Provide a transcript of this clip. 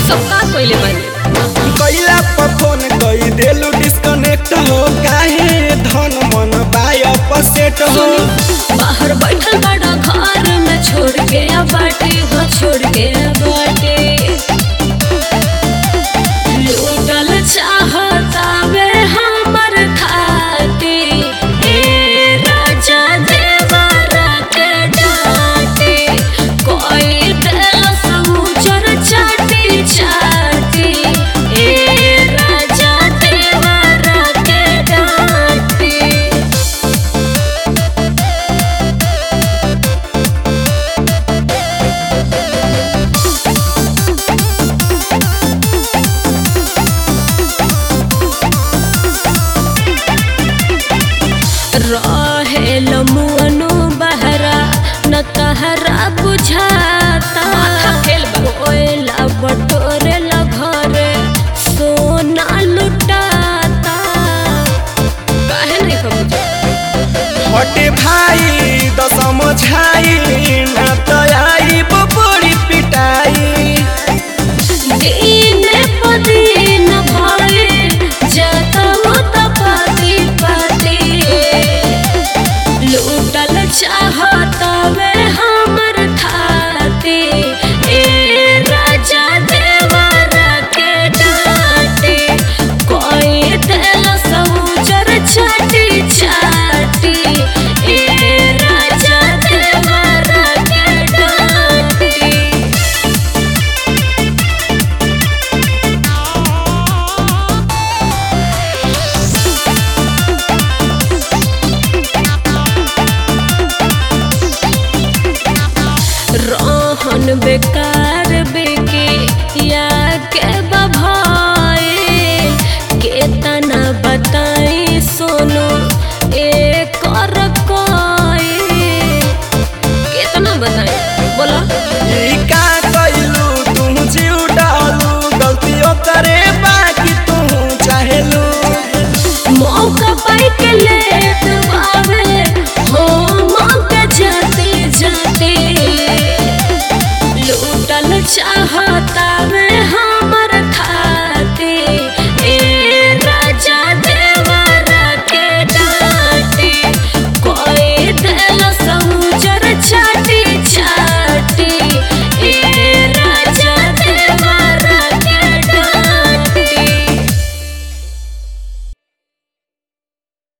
सब का कइले बानी कैला पर फोन कई देलू डिस्कनेक्ट हो काहे धन मन बाय अपसेट हो सुनी बाहर बैठल बड़ा घर में छोड़ के आ बाटे हो छोड़ के आ बाटे लूटल चाहता वे हमर खाते ए राजा देवरा के डाटे कोई दिल समुचर चाटी चाटी ए राजा देवरा के डाटे रहेल मुअनु बहरा न तहरा बुझाता कोयला बटोरे ला घरे सोना लुटाता काहे नहीं समझ हटे भाई द समझाई